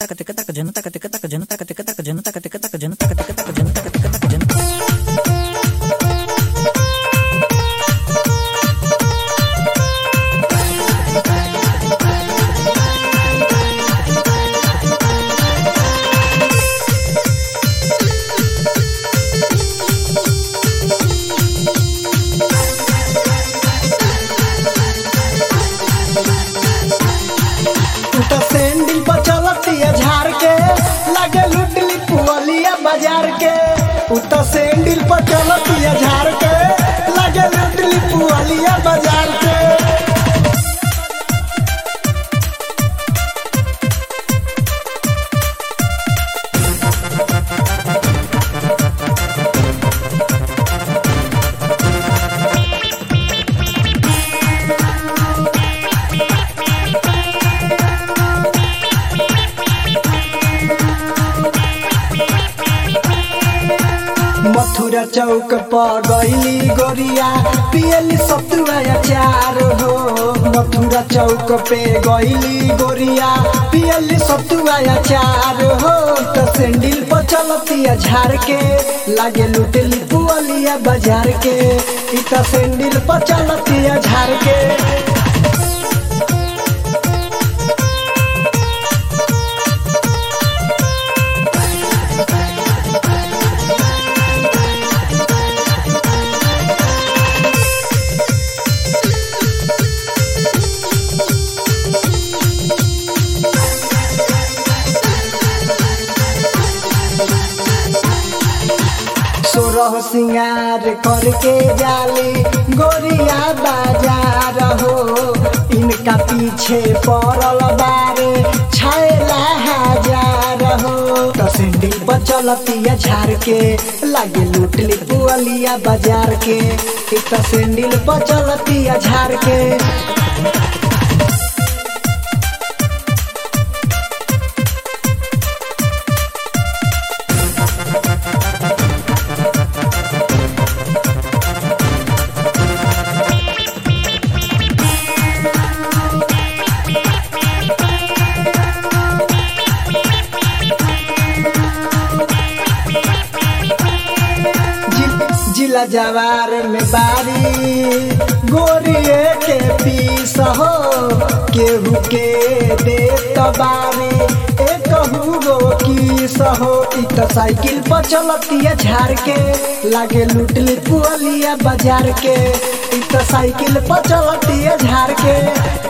taka tika taka jana taka tika taka jana taka tika taka jana taka tika taka jana taka tika taka jana taka tika taka jana तू तो sandal पर चलतिया झाड़ के लगे लुटली पुअलिया बाजार के तू तो सैंडल पर चलतिया झाड़ के लगे लुटली पुअलिया बाजार के मथुरा चौक पर गईली गोरिया पियली सतुआ अचार हो मथुरा चौक पे गईली गोरिया पियली सतुआ अचार हो तो सैंडल पर चलतिया झाड़ के लागे लुटली पुअलिया बाजार के इ तो सैंडल पर चलतिया झाड़ के सोरह सिंगार करके जाली गोरिया बाजार हो इनका पीछे पड़ल बारे छैला हजार हो तो सिंडिल पर चलतिया झाड़ के लागे लुटली पुअलिया बाजार के इ तो सिंडिल पर चलतिया झाड़ के जि- जिला जवार में बारी गोरिए के पीस हो केहू के दे बारी एक गो किस हो इ तो साइकिल पर चलतिया झाड़ के लागे लुटली पुअलिया बाजार के इ तो साइकिल पर चलतिया झाड़ के